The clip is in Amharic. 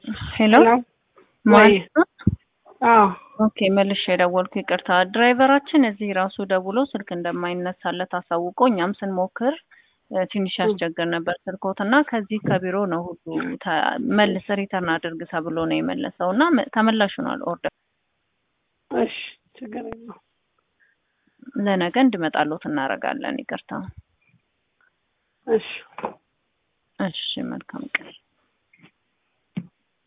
ሄሎ ሄሎ ማለት ነው? አዎ ኦኬ መልሼ የደወልኩ ይቅርታ። ድራይቨራችን እዚህ ራሱ ደውሎ ስልክ እንደማይነሳለት አሳውቆ እኛም ስንሞክር እ፣ ትንሽ ያስቸግር ነበር ስልኮት እና ከዚህ ከቢሮ ነው ሁሉ ተ- መልስ ሪተርን አድርግ ተብሎ ነው የመለሰው እና መ- ተመላሽ ሆኗል ኦርደር እሺ ችግር የለውም ለነገ እንድመጣሎት እናደርጋለን። ይቅርታ። እሺ እሺ መልካም ቀን።